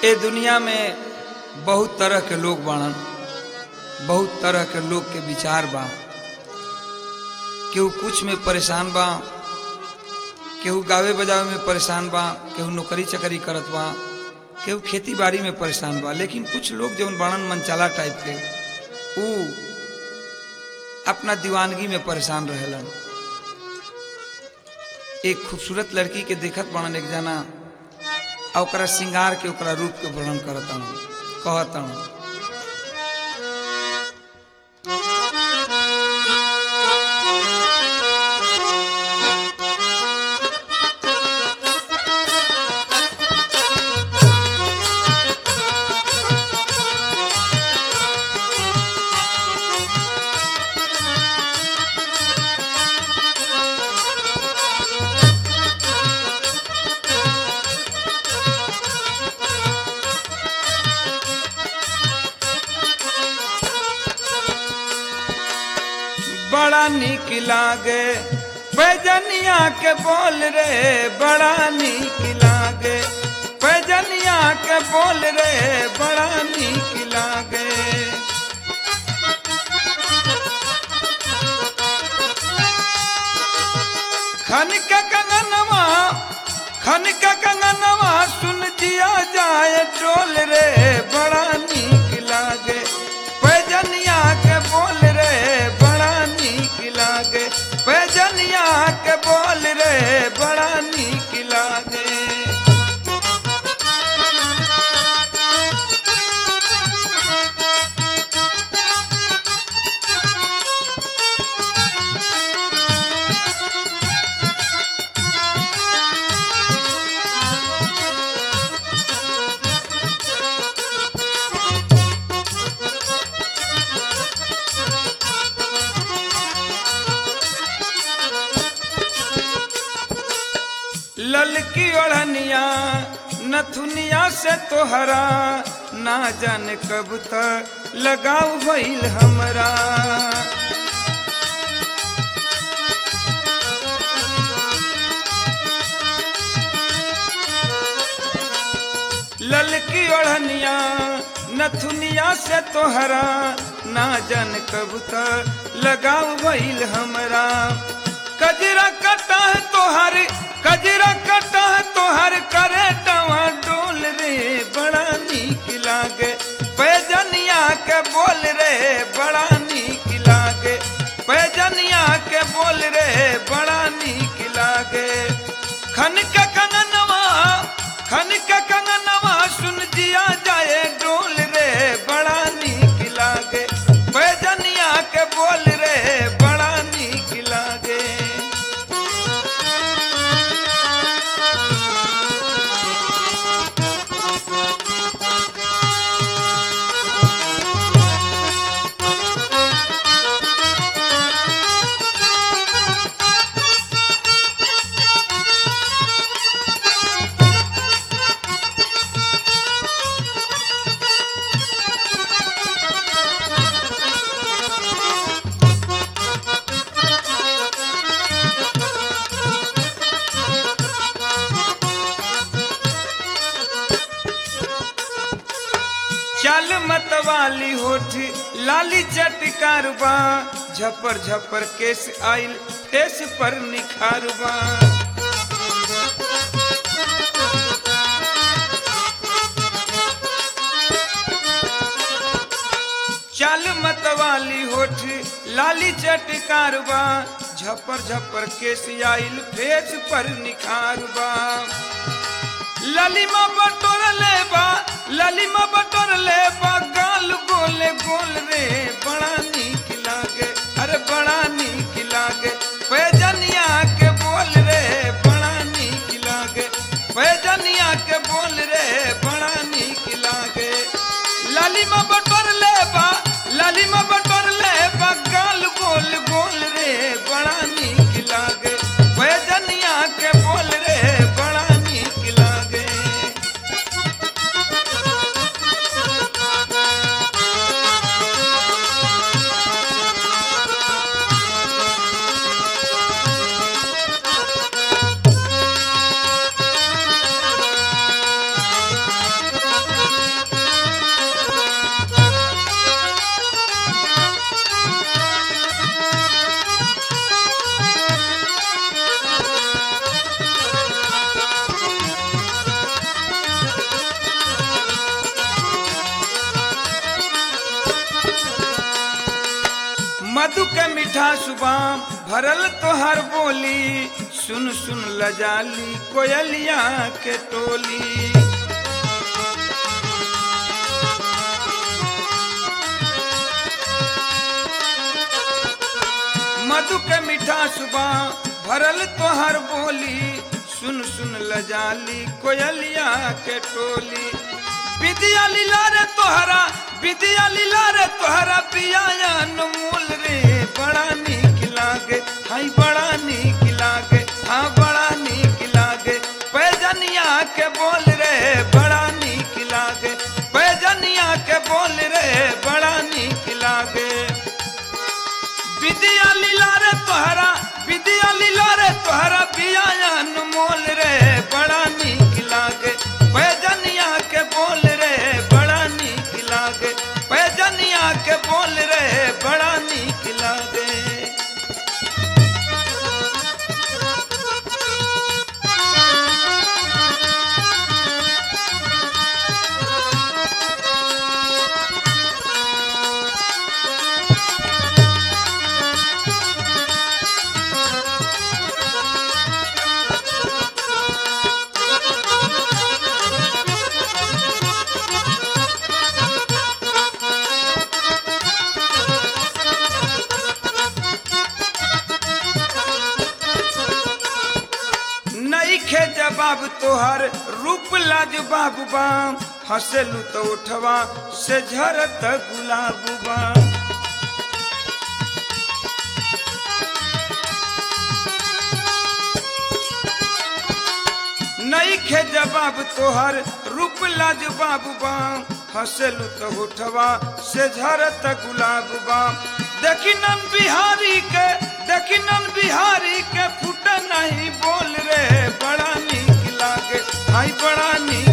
ए दुनिया में बहुत तरह के लोग बाड़न बहुत तरह के लोग के विचार बा केहू कुछ में परेशान बा केहू गावे बजावे में परेशान बा केहू नौकरी चकरी करत बा केहू खेती बाड़ी में परेशान बा लेकिन कुछ लोग जौन बाड़न मनचाला टाइप के ऊ अपना दीवानगी में परेशान रहेलन एक खूबसूरत लड़की के देखत बाड़न एक जना आ ओकरा श्रृंगार के ओकरा रूप के वर्णन करतन कहतन बड़ा निक लागे पैजनिया के बोल रे बड़ा निक लागे पैजनिया के बोल रे बड़ा निक लागे खन के कंगनवा खन के कंगनवा सुन जिया जाए टोल रे बड़ा निक लागे पैजनिया के बोल रे बड़ा निक लागे पैजनिया के बोल रे बड़ा निक लागे ललकी ओढ़निया नथुनिया से तोहरा ना जाने कब तक लगाऊ भइल हमरा ललकी ओढ़निया नथुनिया से तोहरा ना जान कब तक लगाऊ भइल हमरा कजरा कटा है तोहर कजरा कटा है तोहर करे टवा डोल रे बड़ा नीक लागे पैजनिया के बोल रे बड़ा नीक लागे पैजनिया के बोल रे बड़ा नीक लागे खन के कंगनवा खन के कंगनवा सुन जिया जाए डोल रे बड़ा नीक लागे पैजनिया के बोल रे बड़ा नीक लागे चल मतवाली होठ लाली चटकारबा झपर झपर केस आइल फेस पर निखारबा चल मतवाली होठ लाली चटकारबा झपर झपर केस आइल फेस पर निखारबा ललिमा बटोर लेबा ललिमा बटोर लेबा गाल गोले गोल रे बड़ा नीक लागे अरे बड़ा नीक लागे पैजनिया के बोल रे बड़ा नीक लागे पैजनिया के बोल रे बड़ा नीक लागे ललिमा बटोर लेबा ललिमा बटोर लेबा गाल गोल गोल रे बड़ा नीक लागे पैजनिया के बोल रे बड़ा नीक लागे मधु के मीठा सुबाम भरल तोहर बोली सुन सुन लजाली कोयलिया के टोली मधु के मीठा सुबह भरल तोहर बोली सुन सुन लजाली कोयलिया के टोली विद्या लीला रे तोहरा विद्या लीला रे तोहरा पिया अनमोल रे बड़ा नीक लागे हाय बड़ा नीक लागे हाँ बड़ा नीक लागे पैजनिया के बोल रे बड़ा नीक लागे पैजनिया के बोल रे बड़ा नीक लागे विद्या लीला रे तोहरा विद्या लीला रे तोहरा पिया अनमोल रे बड़ा नीक लागे पैजनिया के बोल रे बड़ा नीक लागे पैजनिया के बोल रे बड़ा नीक लागे नईखे जवाब तोहर रूप लाज बाबू बाम हंसेलू तो उठवा से झरत गुलाब बाम नईखे जवाब तोहर रूप लाज बाबू बाम हंसेलू तो उठवा से झरत गुलाब बाम देखी नन बिहारी के देखी नन बिहारी के फुट नहीं बोल रे बड़ा नीक लागे हाय बड़ा नीक